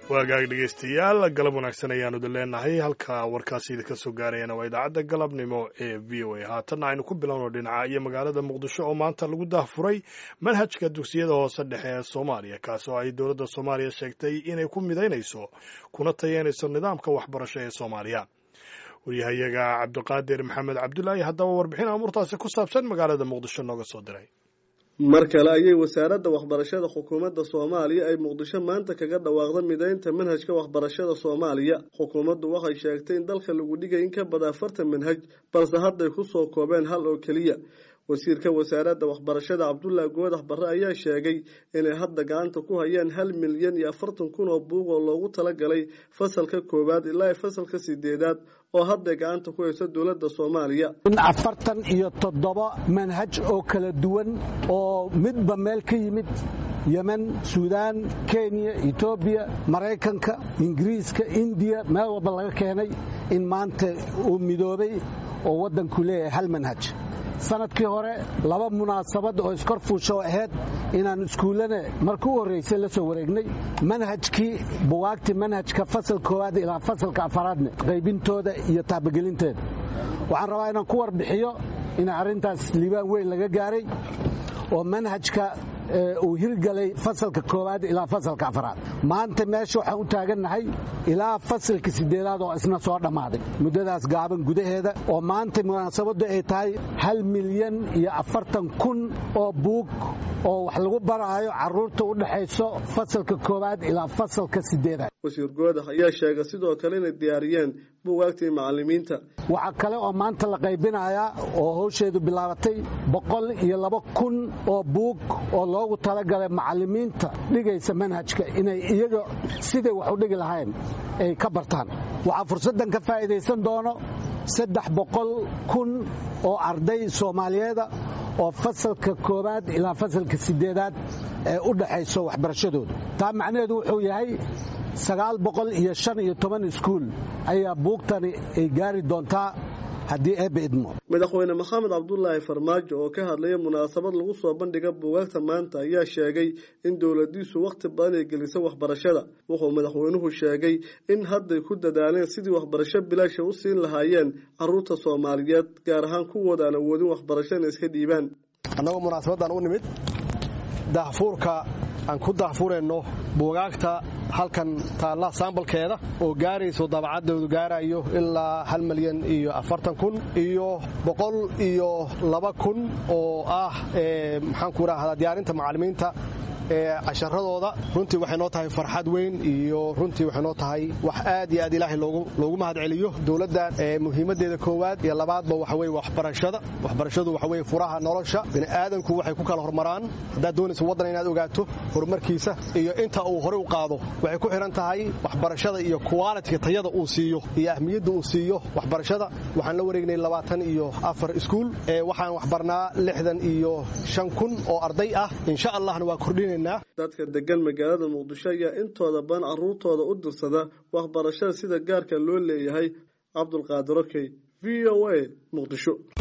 waagaag dhegeystayaal galab wanaagsan ayaanu idin leenahay halka warkaasi idinka soo gaarayana waa idaacadda galabnimo ee v o a haatanna aynu ku bilowno dhinaca iyo magaalada muqdisho oo maanta lagu daahfuray manhajka dugsiyada hoose dhexe ee soomaaliya kaas oo ay dowladda soomaaliya sheegtay inay ku midaynayso kuna tayeynayso nidaamka waxbarasho ee soomaaliya waryahayaga cabdiqaadir maxamed cabdulaahi haddaba warbixin amuurtaasi ku saabsan magaalada muqdisho nooga soo diray mar kale ayay wasaaradda waxbarashada xukuumadda soomaaliya ay muqdisho maanta kaga dhawaaqda midaynta manhajka waxbarashada soomaaliya xukuumaddu waxay sheegtay in dalka lagu dhigay in ka badan afartan manhaj balse hadday ku soo koobeen hal oo keliya wasiirka wasaaradda waxbarashada cabdullaahi goodax barre ayaa sheegay inay hadda gacanta ku hayaan hal milyan iyo afartan kun oo buug oo loogu talagalay fasalka koowaad ilaa fasalka sideedaad oo hadday gacanta ku hayso dowladda soomaaliya in afartan iyo toddoba manhaj oo kala duwan oo midba meel ka yimid yemen suudaan kenya etoobiya maraykanka ingiriiska indiya meel walba laga keenay in maanta uu midoobay oo waddanku leeyahay hal manhaj sanadkii hore laba munaasabad oo iskor fuusho ahayd inaan iskuullana marka u horraysay la soo wareegnay manhajkii buwaagtii manhajka fasal koowaad ilaa fasalka afaraadna qaybintooda iyo taabagelinteeda waxaan rabaa inaan ku warbixiyo in arrintaas liibaan weyn laga gaaray oo manhajka uu hirgalay fasalka koowaad ilaa fasalka afaraad maanta meesha waxaan u taagannahay ilaa fasalka sideedaad oo isna soo dhammaaday muddadaas gaaban gudaheeda oo maanta munaasabaddu ay tahay hal milyan iyo afartan kun oo buug oo wax lagu baraayo carruurta u dhexayso fasalka koowaad ilaa fasalka sideedaad wasiir goodax ayaa sheegay sidoo kale inay diyaariyeen buugaagtii macallimiinta waxaa kale oo maanta la qaybinayaa oo hawsheedu bilaabatay boqol iyo laba kun oo buug oo loogu talagalay macallimiinta dhigaysa manhajka inay iyaga siday wax u dhigi lahayn ay ka bartaan waxaa fursaddan ka faa'iidaysan doono saddex boqol kun oo arday soomaaliyeeda oo fasalka koowaad ilaa fasalka sideedaad ee u dhaxayso waxbarashadooda taa macnaheedu wuxuu yahay sagaal boqol iyo shan iyo toban iskuul ayaa buugtani ay gaari doontaa haddii eebba idmo madaxweyne maxamed cabdulaahi farmaajo oo ka hadlaya munaasabad lagu soo bandhiga buugaagta maanta ayaa sheegay in dowladiisu wakhti badan ay gelisay waxbarashada wuxuu madaxweynuhu sheegay in hadday ku dadaaleen sidii waxbarasho bilaasha u siin lahaayeen caruurta soomaaliyeed gaar ahaan kuwooda aan awoodin waxbarasho inay iska dhiibaan annagoo munaasabaddan u nimid daahfuurka aan ku daahfurayno buugaagta halkan taalla saambalkeeda oo gaarayso dabacaddoodu gaarayo ilaa hal milyan iyo afartan kun iyo boqol iyo laba kun oo ah maxaanku idhaahdaa diyaarinta macallimiinta ee casharadooda runtii waxay noo tahay farxad weyn iyo runtii waxay noo tahay wax aad iyo aad ilaahay loogu mahad celiyo dowladda muhiimaddeeda koowaad iyo labaadba waxa weye waxbarashada waxbarashadu waxa weye furaha nolosha bini'aadanku waxay ku kala hormaraan haddaad doonaysa waddan inaad ogaato horumarkiisa iyo inta uu horey u qaado waxay ku xidhan tahay waxbarashada iyo qualitiga tayada uu siiyo iyo ahmiyadda uu siiyo waxbarashada waxaan la wareegnay labaatan iyo afar iskuul waxaan waxbarnaa lixdan iyo shan kun oo arday ah insha allahna waa kordhinay dadka degan magaalada muqdisho ayaa intooda badan carruurtooda u dirsada waxbarashada sida gaarka loo leeyahay cabdulqaadir okey v o a muqdisho